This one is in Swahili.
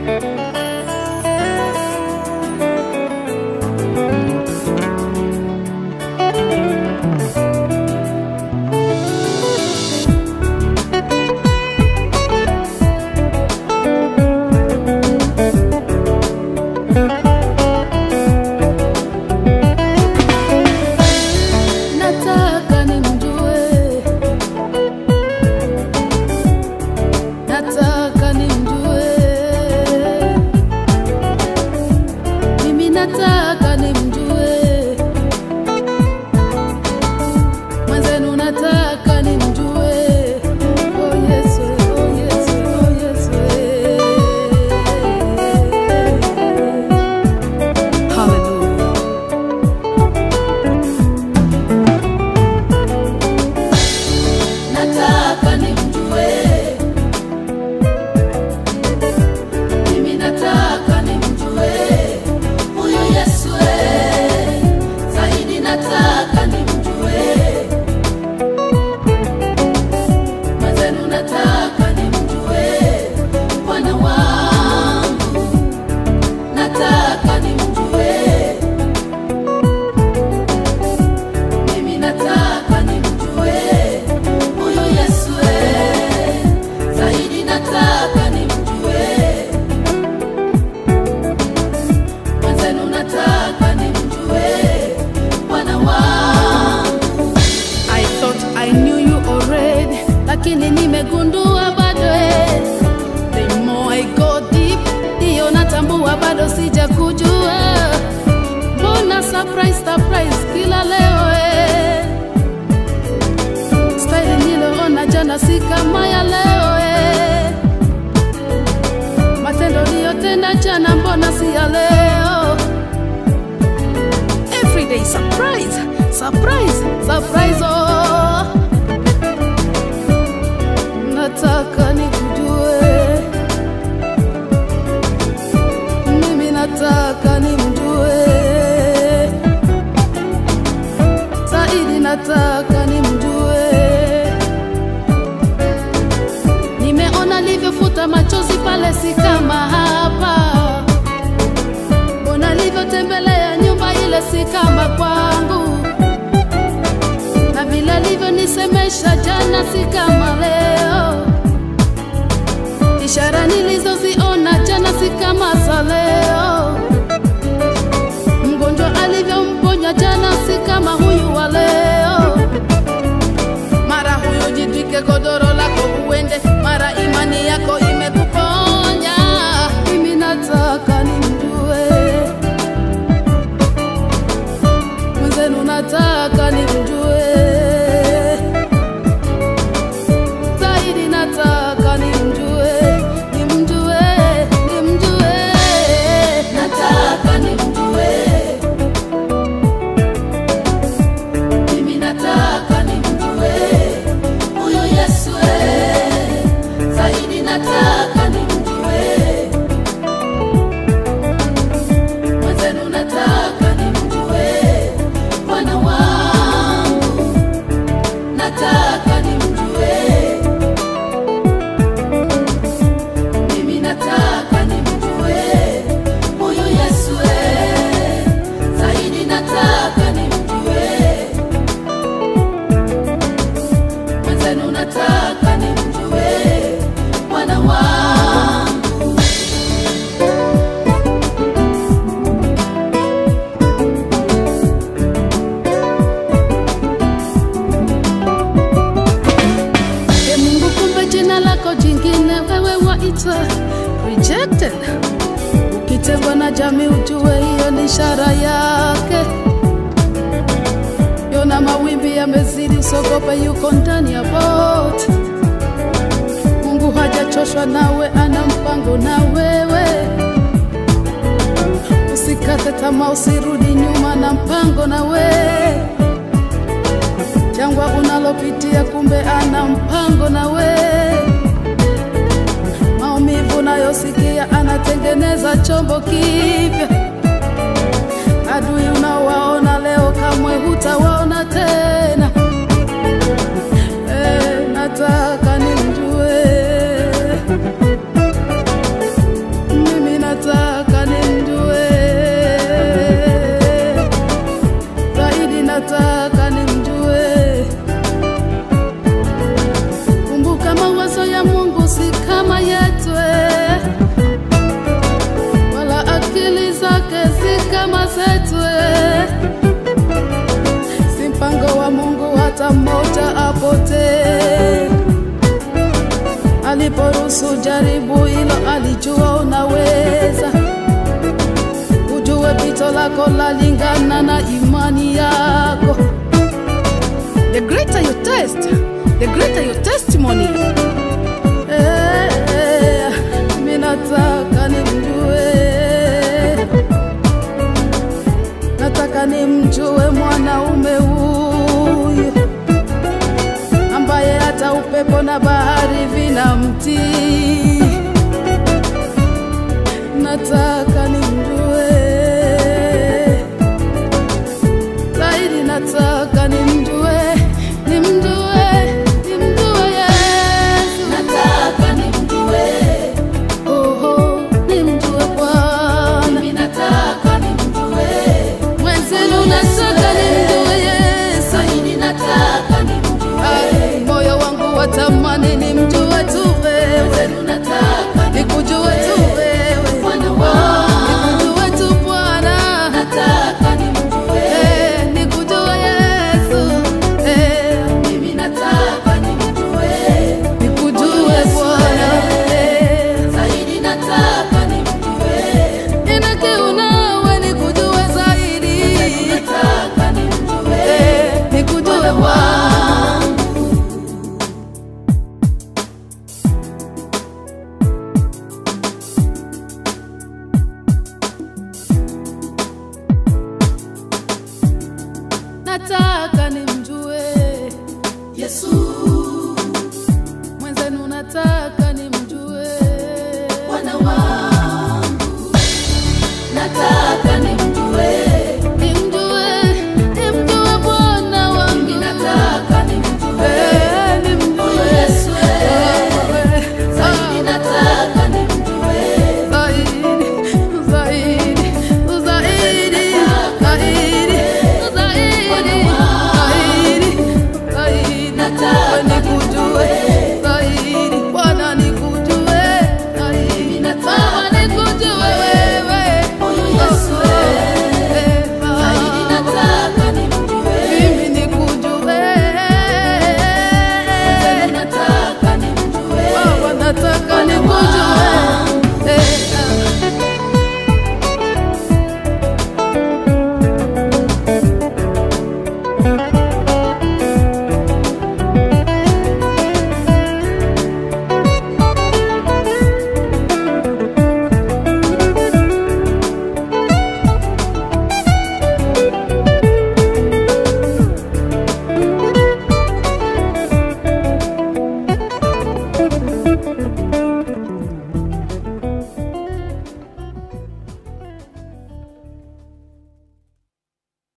Nataka nimjue, nataka nimjue, mimi nataka nimjue, mwenzenu nataka nimjue. Oh Yesu, oh Yesu, oh Yesu. Hallelujah. nataka nimjue, mimi nataka nimjue huyu Yesu, eh, zaidi nataka nimjue, mwenzenu nataka nimjue, Bwana wangu nataka nimjue, mimi nataka nimjue huyu Yesu, eh, zaidi nataka nimjue, mwenzenu nataka nimjue, Bwana wangu. I thought I knew you already, lakini nimegundua bado eh. The more I go deep, ndiyo natambua bado sijakujua. Mbona surprise surprise kila leo eh. Style niliona jana si kama ya leo eh. Matendo niliyotenda jana mbona si ya leo? Everyday surprise, surprise, surprise oh. Nataka nikujue, mimi nataka nimjue zaidi, nataka nimjue. Nimeona alivyofuta machozi pale, si kama hapa. Mbona alivyotembelea nyumba ile, si kama kwangu, na vile alivyonisemesha jana, si kama leo. Ishara nilizoziona jana, si kama za leo. Mgonjwa alivyomponya jana, si kama huyu wa leo. Mara huyu jitwike godoro lako uende, mara imani yako imekuponya. Mimi nataka nimjue mwenzenu, nataka nimjue zaidi, nataka nimjue, nimjue, nimjue, nataka nimjue mimi nataka nimjue huyu Yesu, eh, zaidi nataka nimjue, mwenzenu nataka nimjue, Bwana wangu nataka nimjue, mimi nataka nimjue huyu Yesu, eh, zaidi nataka nimjue mwenzenu nataka nimjue Bwana wangu. E Mungu, kumbe jina lako jingine wewe waitwa rejected. Ukitengwa na jamii, ujue hiyo ni ishara yake. Yona mawimbi yamezidi, usogope, yuko ndani ya boti. Mungu hajachoshwa nawe, ana mpango na wewe. Usikate tamaa, usirudi nyuma, na mpango na wewe. Jangwa unalopitia, kumbe ana mpango na wewe. Maumivu nayosikia, anatengeneza chombo kipya. Adui unaowaona leo, kamwe hutawaona tena. Eh, nataka nimjue mmoja apotee. Aliporuhusu jaribu hilo, alijua unaweza. Ujue pito lako lalingana na imani yako. The greater your test, the greater your testimony. Eh, eh, mimi nataka nimjue, nataka nimjue mwanaume huyu ambaye hata upepo na bahari vinamtii. Nataka nimjue zaidi, nataka nimjue, nimjue, nimjue Yesu. Nataka nimjue, Oho, nimjue Bwana. mimi nataka nimjue, Mwenzenu nataka nimjue Yesu. zaidi nataka nimjue, Ai, moyo wangu watamani nimjue tu wewe, zenu nataka nikujue tu wewe, Bwana wangu, nikujue tu Bwana, nataka nimjue, Eh, nikujue Yesu, Eh, mimi nataka nimjue, nikujue Bwana, Eh, zaidi nataka nimjue, nina kiu nawe nikujue zaidi, nataka nimjue, Eh, nikujue Bwana. nataka nimjue Yesu